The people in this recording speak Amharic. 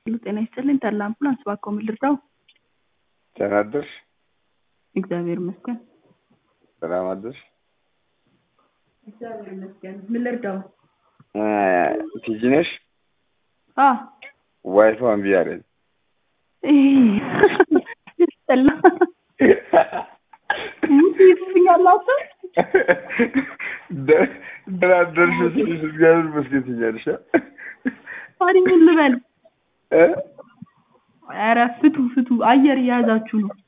ጤና ይስጥልኝ ተድላ አምቡላንስ እባክዎ ምን ልርዳው? ደህና አደርሽ? እግዚአብሔር ይመስገን። ሰላም አደርሽ? እግዚአብሔር ይመስገን። ምን ልርዳው? ቲጂ ነሽ? አ ዋይፋው እምቢ አለኝ። ያስጠላ ሙት ይስኛላችሁ። ደህና አደርሽ ስልሽ እግዚአብሔር ይመስገን ትኛለሽ። ታዲያ ምን ልበል? እ? ኧረ ፍቱ ፍቱ፣ አየር እየያዛችሁ ነው።